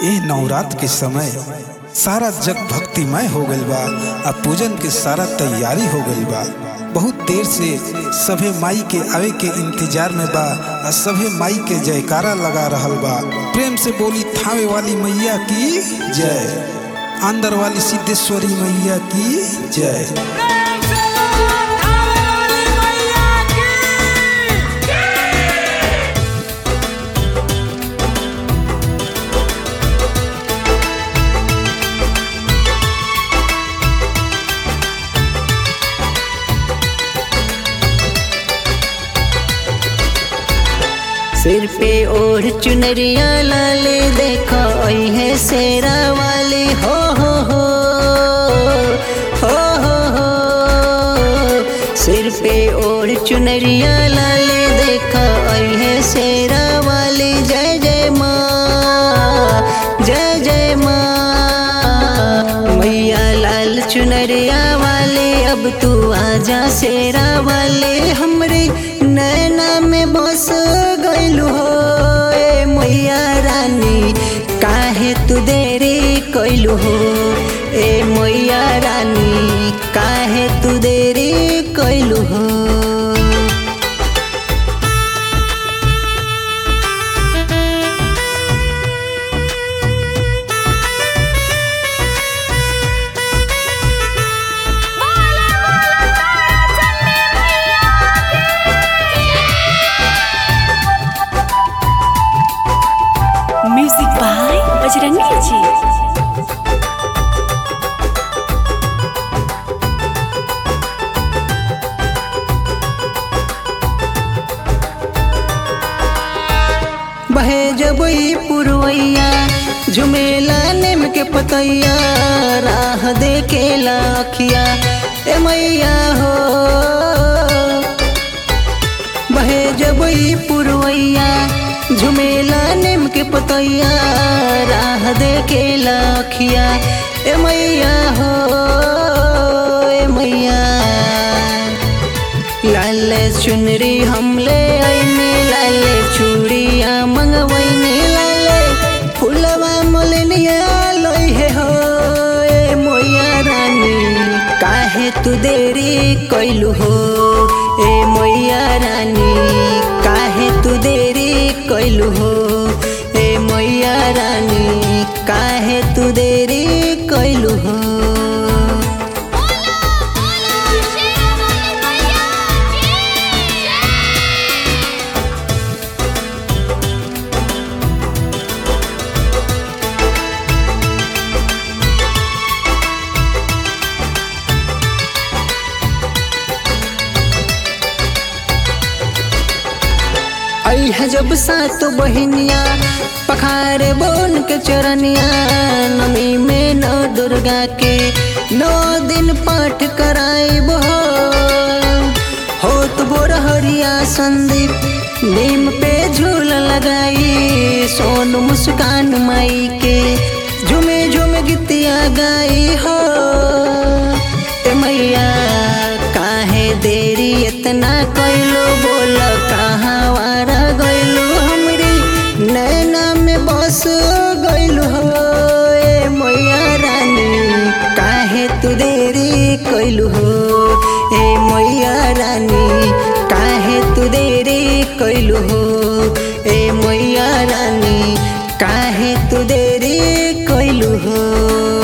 ए नवरात्र के समय सारा जग भक्तिमय हो गइल बा आ पूजन के सारा तैयारी हो गइल बा बहुत देर से सभे माई के आवे के इंतजार में बा आ सभे माई के जयकारा लगा रहल बा प्रेम से बोली थावे वाली मैया की जय अंदर वाली सिद्धेश्वरी मैया की जय प्रेम से बोलो थावे वाली मैया की सिर पे ओढ़ चुनरिया लाले देखो ओई है शेरा वाली हो हो हो हो हो हो सिर पे ओढ़ चुनरिया लाले देखो ओई है शेरा वाली जय जय माँ जय जय माँ मैया लाल चुनरिया वाले अब तू आजा शेरा वाले हमरे नैना में बस गइलू हो ए मैया रानी काहे तू देरी कइलू हो ए मैया रानी काहे तू देरी कइलू हो बोलो बोलो तारा चंडी मैया म्यूजिक बाय बजरंगी जी बहे जबई पुरवैया झुमेला नेम के पतैया राह देखे लाखिया ए मैया हो बहे जबई पुरवैया झुमेला नेम के पतैया राह देखे लाखिया ए मैया हो ए मैया लाल चुनरी हमले आईने लाल चूड़िया मंगवैने लाल फुलवा मोलनिया लोई है हो ए मोया रानी काहे तू देरी कइलू हो ए मोया रानी काहे तू देरी कइलू हो ए मोया रानी काहे तू देरी कइलू हो बोलो बोलो शेरा वाली मैया की आई है जब सात बहिनिया पखारे बोन के चरनिया नमी में नौ दुर्गा के नौ दिन पाठ कराई बो होत बोरहरिया संदीप नीम पे झूल लगाई सोन मुस्कान माई के झुमे झुमे गीतिया गाई हो ए मैया काहे देरी इतना कइलो बोल कहाँ वारा गइलो हमरी नैना में बस गइलो हो ए मैया रानी काहे तू देरी कइलू हो ए मैया रानी काहे तू देरी कइलू हो ए मैया रानी काहे तू देरी कइलू हो